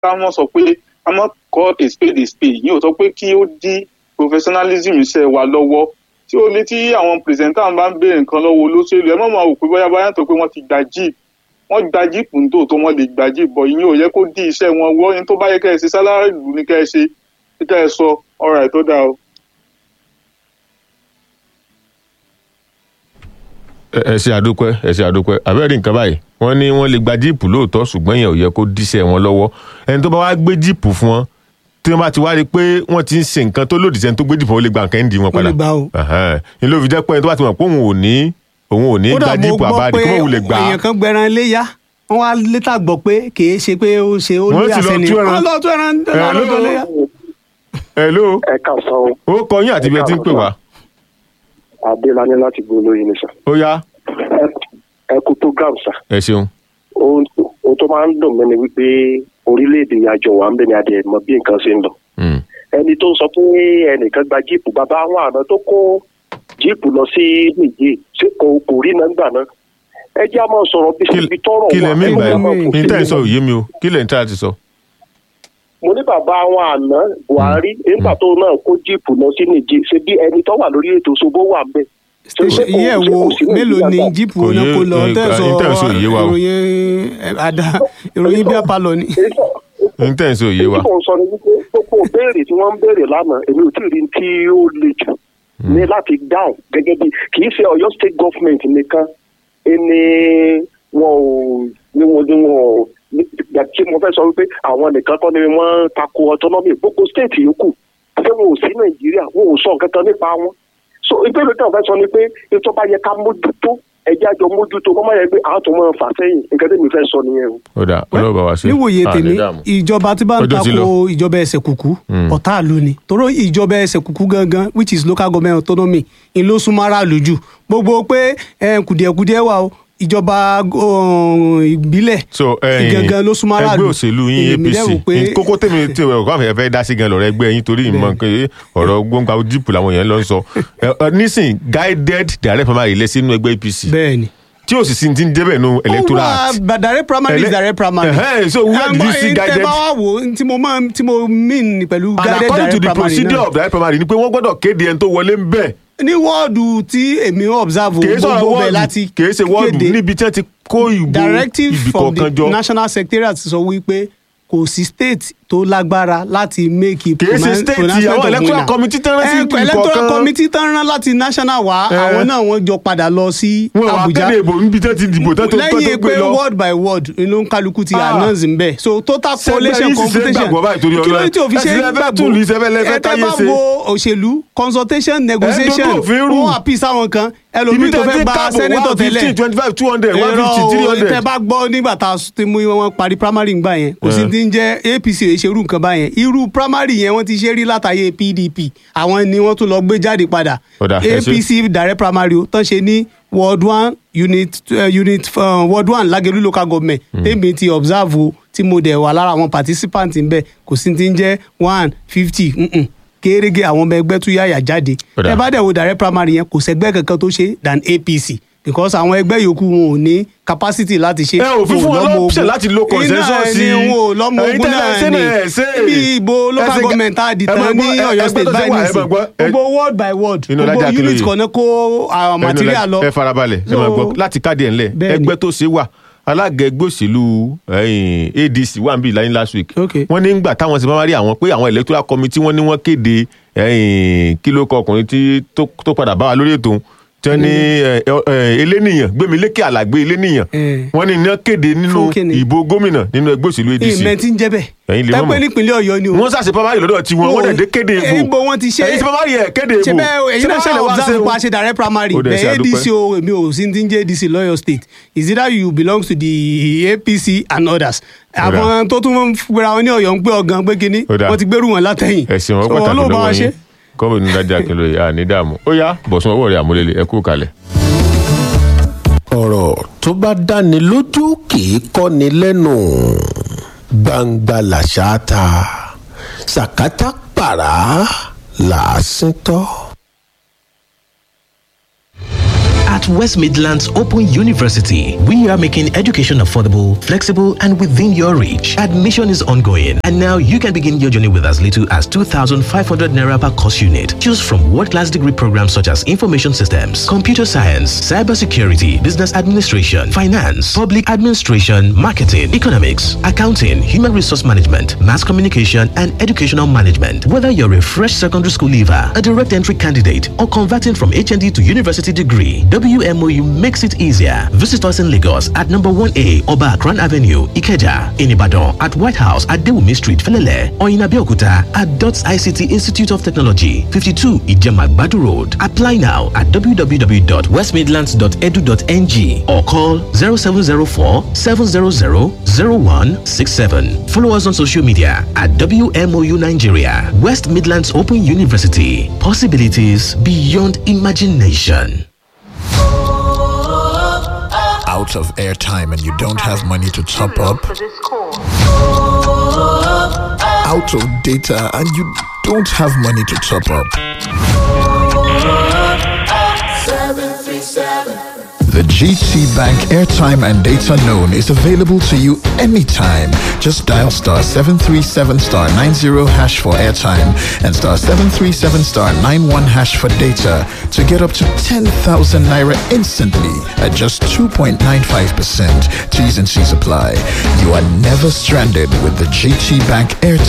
ká mọ̀ sọ pé ká mọ̀ call a spade a spade yìí ò sọ pé kí ó dí professionalism iṣẹ́ wa lọ́wọ́ tí ó lé tí àwọn pìrìsẹ́ńtà bá ń béèrè nǹkan lọ́wọ́ olóṣèlú ẹ má máa wò pé bóyá bóyá tó pé wọ́n ti gba jeep wọ́n gba jeep ní tòótọ́ wọ́n lè gba jeep bọ̀ ìyẹn ò yẹ kó dí iṣẹ́ wọn wọ́ ní tó bá yẹ kẹ́ ẹ ṣe sálárì ìlú ní kẹ́ ẹ ṣe kẹ́ ẹ sọ ọ̀rọ̀ ẹ̀ tó dáa o. ẹ ẹ ṣe àdúpẹ́ ẹ ṣe àdúpẹ́ àbẹ́rẹ́ nǹkan báyìí wọ́n ní wọ́n lè gba jíìpù lóòótọ́ ṣùgbọ́n yẹn ò yẹ kó díṣẹ́ wọn lọ́wọ́ ẹni tó bá wá gbé jíìpù fún wọn tí wọ́n bá ti wá rí i pé wọ́n ti ń ṣe nǹkan tó lòdì sẹ́ni tó gbé jíìpù wọn ó lè gba nǹkan ẹ̀ ń di wọn Ó padà lè gbà o. Ẹ̀hẹ́n. ni ló fi jẹ́ pé ẹni tó bá ti mọ̀ pé òun ò ní òun ò ní kódà gba mo jíìpù gbọ́ àbáàdì pé kí wọ́n wulẹ̀ gbà á èèyàn kan gbẹran léyà wọ́n wá létà gbọ́ pé kìí ṣe pé ó ṣe ó Wọ́n ní sì lọ àṣẹ ni tú ẹran. wọ́n lọ tú ẹran Ẹ̀, lọ́dọ̀ ló- léyà. hello ẹ káàsán o ó kọ yín àti ibi ẹ ti ń pè wá adélani láti gbó olóyin ni sà ó yá ẹ kú program sà ẹ ṣeun ohun ohun tó máa ń dùn mí ni wípé orílẹ̀-èdè àjọ wa ń bẹ ní adìẹ mọ bí nǹkan ṣe ń lọ Mm. ẹni tó ń sọ pé ẹnìkan gba jíìpù bàbá àwọn àná tó kó jíìpù lọ sí nìjẹ́ ṣé kò kò rí náà gbà náà ẹ jẹ́ àmọ́ sọ̀rọ̀ bí Kí- ibi tọ́rọ̀ kí lẹ mí ẹ gbà jẹ́ á máa yìí fòfin ní tẹ́ ẹ̀ ń sọ mú. òye mi o kí lẹ̀ ń tẹ́ àti sọ. mo ní bàbá àwọn àná buhari nígbà tó náà kó jíìpù lọ sí nìjẹ́ ṣe bí ẹni tó wà lórí ètò ṣòbó wà bẹ́ẹ̀ station iye ẹ̀ wo mélòó ni jíìpù Kò náà yé- kó lọ eh, tẹ̀sán eh, tẹ̀sán òye wa o. ìròyìn eh, àdá ìròyìn bí apalọ ni. ní tẹ́ ẹ̀ ń sọ òye wa èyí tí mo sọ ni wípé gbogbo béèrè tí wọ́n ń béèrè lánàá èmi ò tí ì rí tí ó le jù ní láti dáhùn gẹ́gẹ́ bí kì í ṣe Ọ̀yọ́ state government nìkan ẹni wọn ò ní wọn ní wọn ò ní- ìgbà tí mo fẹ́ sọ wípé àwọn nìkan kọ́ ni wọ́n tako autonomy gbogbo state yòókù ṣé wọn ò sí Nàìjíríà wọn ò sọ nǹkan kan nípa wọn so ìbéèrè tí wọn fẹ́ sọ ni pé ètò bá yẹ ká mójútó ẹjẹ́ àjọ mójútó kọ́ máa yẹ pé àwọn tó máa fà sẹ́yìn nǹkan tí mi fẹ́ sọ nìyẹn o. ó dà ọlọ́ọ̀bà wá sí. níwòye Ah, tèmi ní dààmú. ìjọba tí bá ń Ọjọ́ ti tako lọ. ìjọba ẹsẹ̀ kùkú Mm. ọ̀tá ìlú ni torí ìjọba ẹsẹ̀ kùkú gangan which is local government autonomy ń ló súnmọ́ aráàlú jù gbogbo pé eh, kùdìẹ̀kùdìẹ̀ wà o ìjọba um, ìbílẹ̀ so ẹyin gangan ló súnmọ́ aráàlú ẹgbẹ́ òṣèlú yín Èmi dẹ̀ wò apc pé- ní kókó tèmi tí ọkọ àmì ẹ̀fẹ́ dá sí gan lọ́rọ̀ ẹgbẹ́ yín torí ìmọ̀ pé ọ̀rọ̀ gbóngbà jíìpù làwọn èèyàn lọ ń sọ Ẹ, ẹ, nísìn guided direct primary lẹ sínú ẹgbẹ́ apc bẹ́ẹ̀ ni. tí ò sì sí ti ń débẹ̀ nù electoral ó act wà direct primary is Ele- direct primary. Ẹhẹ́, so where did you see Ẹ, guided? tẹ bá wá wò ó, tí mo máa tí mo mean pẹ̀lú and guided according to direct the primary procedure náà of direct primary ni pé wọ́n gbọ́dọ̀ kéde ẹni tó wọlé ń bẹ̀ ní wọ́ọ̀dù tí èmi observe o, kìí sọ̀rọ̀ gbogbo bẹ̀ wọ́ọ̀dù láti kìí ṣe wọ́ọ̀dù kéde. níbi tí wọ́n ti kó ìbò directive ibì from kọ̀ọ̀kan the jọ national secretariat sọ wípé kò sí state tó lágbára láti make a Kìí ṣe state, àwọn electoral committee tán rán sí Eh, ibì electoral kọ̀ọ̀kan. committee tán rán láti national wá Eh. àwọn náà wọ́n jọ padà lọ sí wọn wà Abuja kéde ìbò níbi tí wọ́n ti dìbò tán tó tó tó lẹ́yìn gbé pé lọ. word by word inú kálukú ti Ah. announce ń bẹ̀ so total Ṣé collation bẹ́ẹ̀ yìí sì ṣe computation gbàgbọ́ báyìí torí kí ló dé tí o fi Ọlọ́run? ṣe Ẹ sì lẹ fẹ́ tún lù í, ṣe fẹ́ lẹ fẹ́ ẹ tẹ́ táyé bá ṣe. wo òṣèlú consultation negotiation dodo òfin rú. wọn àpì sáwọn kan ibi ẹlòmíì tó tẹ́ fẹ́ ti gba káàbọ̀ senator one tẹ́lẹ̀ fifteen twenty five two hundred one Irọ́ fifty three o, hundred. tẹ́ bá gbọ́ nígbà tá a ti mú wọn parí primary ngbà yẹn kò sí Eh. ti ń jẹ́ apc ò ṣe irú nǹkan báyẹn irú primary yẹn wọ́n ti ṣe rí látàyè pdp àwọn ni wọ́n tún lọ gbé jáde padà Ó dà, ẹ ṣé. apc direct primary o tán ṣe ní ward one unit uh, unit uh, ward one Lágelú local government tèmi ti observe o tí mo dẹ̀ wà lára àwọn participant ń bẹ̀ kò sí ti ń jẹ́ one fifty kérége àwọn ọmọ ẹgbẹ́ tún yáyà jáde Ó dà. ẹ bá dẹ̀ wo direct primary yẹn kò sẹ́gbẹ́ kankan tó ṣe than apc because àwọn ẹgbẹ́ yòókù wọn ò ní capacity láti ṣe ẹ ò fi wọn fún wọn lọ́mọ option ogun. láti lo consensus iná sí ẹni wọn ò lọ́mọ Ẹ̀yin ogun tẹ́ ẹ náà ṣe ni náà ẹ ṣe. bí ìbò Ẹ local ṣe- government tá a di ẹ máa tán ní gbọ́- ẹ- Ọ̀yọ́ ẹgbẹ́ state tó ṣe báyìí wà, ẹ nìsín máa gbọ́. Ẹ- gbogbo word by word Inú gbogbo Lájà unit Akínlóye. kan náà kó àwọn material lọ. ẹ farabalẹ̀ ẹ So, máa gbọ́ láti káàdì ẹ̀ ńlẹ̀ bẹ́ẹ̀ ni. ẹgbẹ́ tó ṣe wà alága ẹgbẹ́ òṣèlú ẹ̀yìn adc wà níbí láyé last week Okay. wọ́n ní gbà táwọn ṣe máa rí àwọn pé àwọn electoral committee wọ́n ní wọ́n kéde ẹ̀yìn kí ló kọ ọkùnrin tí tó tó padà bá wa lórí ètò tí wọ́n ní ẹ, ẹ, eléníyàn gbẹmílékè àlàgbé eléníyàn Eh. wọ́n ní iná kéde nínú Fún kíni? ìbò gómìnà nínú ẹgbẹ́ òṣèlú adc ìmẹ̀ tí ń jẹ́ bẹ́ẹ̀ Ẹ̀yin lè mọ̀ tẹ́pẹ́ mọ̀. nípínlẹ̀ Ọ̀yọ́ ni o. wọ́n ṣàṣe pamari lọ́dọ̀ tiwọn wọ́n dẹ̀ dé kéde ìbò ìbò wọn ti ṣe ẹ̀yin ṣe pamari ẹ̀ kéde ìbò ṣe bẹ́ẹ̀ èyí náà Ṣé ṣe pamari wá observe ṣe o? pa ṣe direct primary Ó dẹ̀ ṣe bẹ́ẹ̀ àdúpẹ́. adc o èmi ò sí ti ń jẹ́ adc lọ́yọ̀ state is either you belong to the apc and others àwọn tó tún ń fúnra wọn ní Ọ̀yọ́ ń gbé ọgàn pé kínní Ó dà. wọ́n ti gbérù wọn látẹ̀yìn ẹ̀sìn wọn So, pàtàkì Ọlọ́run bá wa lọ́wọ́ ṣe. yín kọ́mọ̀nù Lájà Akínlóye àní dààmú ó yá bọ̀sùn ọwọ́ rẹ̀ àmúlélẹ̀ ẹ kú kalẹ̀. ọ̀rọ̀ tó bá dáni lójú kì í kọ́ni lẹ́nu gbangba làṣà ta sàkátà pàrà làásìn tọ́. At West Midlands Open University, we are making education affordable, flexible, and within your reach. Admission is ongoing, and now you can begin your journey with as little as 2,500 naira per course unit. Choose from world-class degree programs such as information systems, computer science, cybersecurity, business administration, finance, public administration, marketing, economics, accounting, human resource management, mass communication, and educational management. Whether you're a fresh secondary school leaver, a direct entry candidate, or converting from HND to university degree, WMOU makes it easier. Visit us in Lagos at number 1A Oba Akran Avenue, Ikeja, in Ibadan at White House at Dewumi Street, Felele, or in Abeokuta at DOTS ICT Institute of Technology, 52 Ijemagbadu Road. Apply now at www.westmidlands.edu.ng or call 0704 700 0167. Follow us on social media at WMOU Nigeria, West Midlands Open University. Possibilities beyond imagination. out of airtime and you don't have money to top up, out of data and you don't have money to top up. The GT Bank airtime and data known is available to you anytime. Just dial star 737 star 90 hash for airtime and star 737 star 91 hash for data to get up to 10,000 naira instantly at just 2.95%. T's and C's apply. You are never stranded with the GT Bank airtime